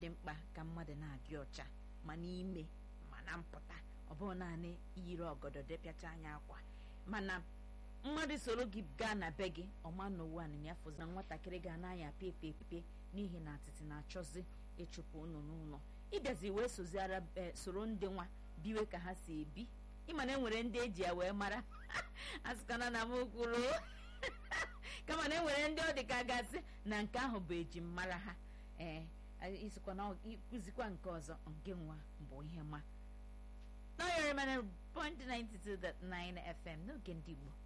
dị mkpa ka mmadụ na-adị ọcha ma n'ime ma na mpụta ọ bụrụ naanị iyiri ọgọdọ depịacha anya akwa mana mmadụ soro gị gaa na be gị ọma n'ụwa ya fụzi na nwatakịrị ga na-anya pepe pepe n'ihi na atịtị na-achọzi ịchụpụ unu n'ụlọ ịbịazi wee soziara soro ndị nwa biwe ka ha si ebi ịma na enwere ndị eji ya wee mara asịkana na m kwuru kama na enwere ndị ọ dị ka gasị na nke ahụ bụ ejim mara ha ee isikwa na ịkụzikwa nke ọzọ nke nwa bụ ihe ma n'ọyọrọ mana point 92.9 FM n'oge ndị Igbo